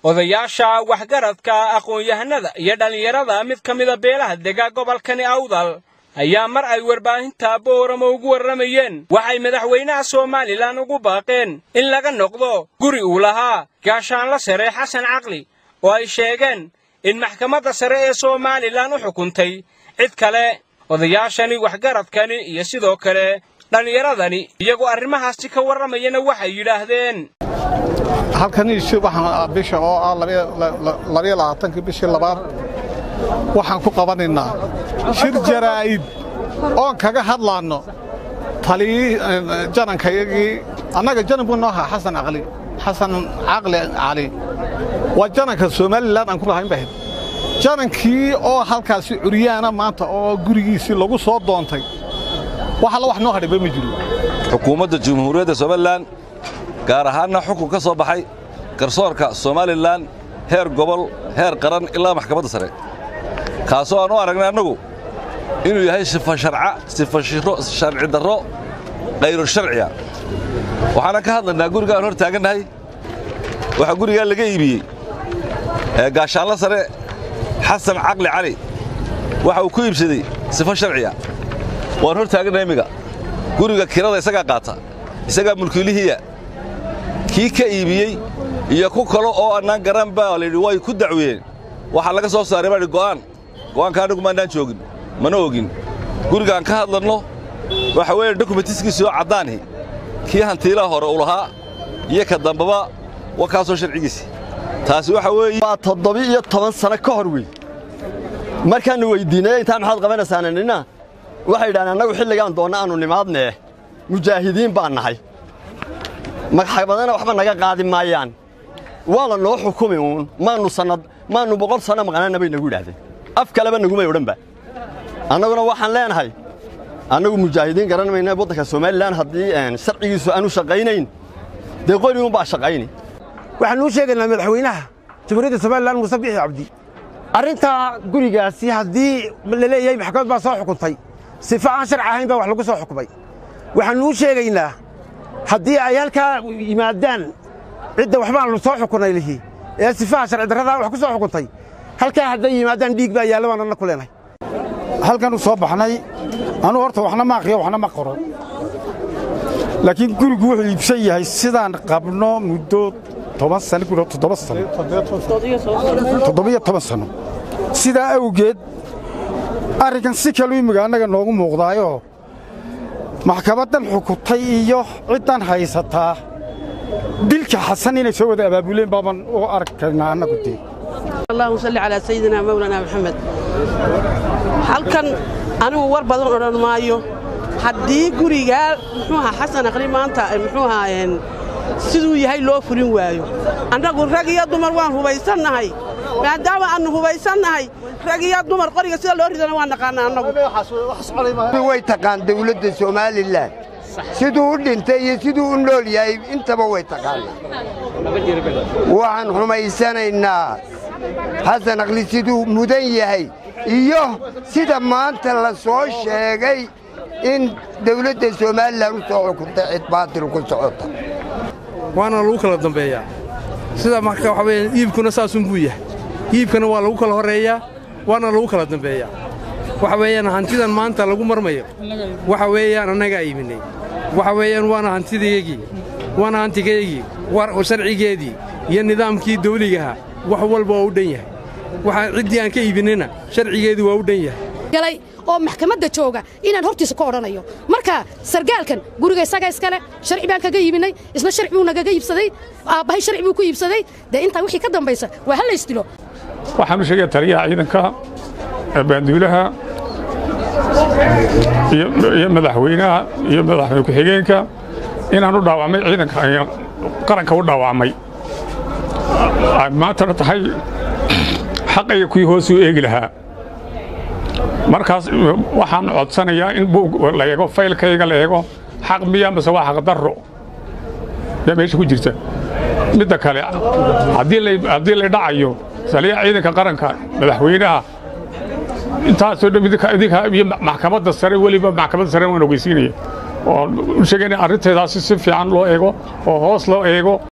odayaasha waxgaradka aqoon-yahanada iyo dhallinyarada mid ka mida beelaha dega gobolkani awdal ayaa mar ay warbaahinta booramo ugu warramayeen waxay madaxweynaha somalilan ugu baaqeen in laga noqdo guri uu lahaa gaashaanla sare xasan caqli oo ay sheegeen in maxkamadda sare ee somalilan u xukuntay cid kale odayaashani waxgaradkani iyo sidoo kale dhallinyaradani iyagoo arrimahaasi ka warramayana waxay yidhaahdeen halkan ishi waxaan bisha oo ah labayo labaatankii bishii labaad waxaan ku qabanaynaa shir jaraa'id oon kaga hadlaanno taliyii janankayagii annaga janan buu noo ahaa xasan caqli xasan caqli cali waa jananka somalilan aan ku lahayn bahayd janankii oo halkaasi curyaana maanta oo gurigiisii lagu soo doontay wax alla wax noo hadhayba ma jiro xukuumadda jamhuuriyadda somalilan gaar ahaanna xukun ka soo baxay garsoorka somalilan heer gobol heer qaran ilaa maxkamadda sare kaasoo aan u aragnay annagu inuu yahay sifa sharca sifa sharci darro khayru sharciya waxaanan ka hadlaynaa gurigaan hor taagannahay waxaa gurigaa laga iibiyey gaashaanla sare xasan caqli cali waxa uu ku iibsaday sifo sharciya waan hor taagannahay immiga guriga kirada isagaa qaata isagaa mulkiilihiya kii ka iibiyey iyo ku kalo oo annaan garan baa layidhi way ku dacweeyeen waxaa laga soo saaray baa go'aan go'aanka annagu maannaan joogin mana ogin gurigaan ka hadlanno waxa weeye dokumentiskiisii oo caddaanhi kii hantiilaha hore u lahaa iyo ka dambaba wa kaasoo sharcigiisi taasi waxa weeye waa toddoba-iyo toban sano ka hor wey markaannu weyddiinay intaa maxaad qabanaysaana nina waxay yidhahdeen annagu xilligaan doonna aannu nimaadnee mujaahidiin baan nahay magxabadana waxba naga qaadi maayaan waa la noo xukumi uun maannu sannad maannu boqol sanno maqnaanna bay nagu yidhahdeen af kaleba nagumay odhanba annaguna waxaan leenahay annagu mujaahidiin garan mayna waddanka somalilan haddii sharcigiisu aanu shaqaynayn dee qori uunbaa shaqayni waxaan uu sheegaynaa madaxweynaha jamhuuriyadda somalilan muuse bixi cabdi arrintaa gurigaasi haddii la leeyahay maxkamad baa soo xukuntay sifa aan sharci ahayn baa wax lagu soo xukumay waxaan uu sheegaynaa haddii ay halkaa yimaadaan cidda waxbaanu soo xukunay lihi ee sifaha sharci darradaa wax ku soo xukuntay halkaa hadday yimaadaan dhiig baa yaalla baan anna ku leenahay halkanu soo baxnay anuu horta waxna ma aqriyo waxna ma qoro laakiin gurigu wuxuu iibsan yahay sidaan qabno muddo toban sano ku toddoba sano toddobiyo toban sano sidaa awgeed arrinkan si kalu imiga annaga noogu muuqdaayoo maxkamaddan xukuntay iyo ciddan haysataa dilka xasan inay soo wada abaabuleen baaban u arkaynaa annagu dee allahuma salli calaa sayidina mawlana maxamed halkan anigu war badan odhan maayo haddii gurigaa muxuu ahaa xasan aqli maanta muxuu ahaa siduu yahay loo fulin waayo annagu rag iyo dumar waan hubaysannahay maadaama aannu hubaysannahay rag iyo dumar qoriga sida loo ridana waan naqaannaa annagu way taqaan dawladda somalilan siduu u dhintay iyo siduu u nool yahay intaba way taqaanaa waxaan xumaysanaynaa xasan aqli siduu mudan yahay iyo sida maanta la soo sheegay in dawladda somalilan u soo xukuntay cid baatil ku socota waana lagu kala dambeeyaa sida marka waxa weeye iibkuna saasunbuu yahay iibkana waa lagu kala horreeyaa waana lagu kala dambeeyaa waxa weeyaan hantidan maanta lagu marmayo waxa weeyaan annagaa iibinay waxa weeyaan waana hantidaygii waana hantigaygii sharcigeedii iyo nidaamkii dawligaha wax walba waa u dhan yahay waxaan ciddii aan ka iibinayna sharcigeedii waa u dhan yahay oo maxkamadda jooga inaan hortiisa ka odhanayo marka sargaalkan guriga isaga iskale sharci baan kaga iibinay isna sharci buu nagaga iibsaday aabbahay sharci buu ku iibsaday dee intaa wixii ka dambaysa waa hal laysdilo waxaan u sheegaya taliyaha ciidanka baanduulaha iyo madaxweynaha iyo madaxweyne ku-xigeenka inaan u dhaawacmay ciidanka qaranka u dhaawacmay ay maantana tahay xaqayga kuwii hoosuu eegi lahaa markaas waxaan codsanayaa in buug la eego faylkayga la eego xaq miya mase waa xaq darro yaa meesha ku jirta midda kale haddii la dhacayo saliyaha ciidanka qaranka madaxweynaha intaasoo dhan idinka iyo maxkamadda sare weliba maxkamadda sare waan ogeysiinaya oo u sheegayna arrinteedaasi si fiican loo eego oo hoos loo eego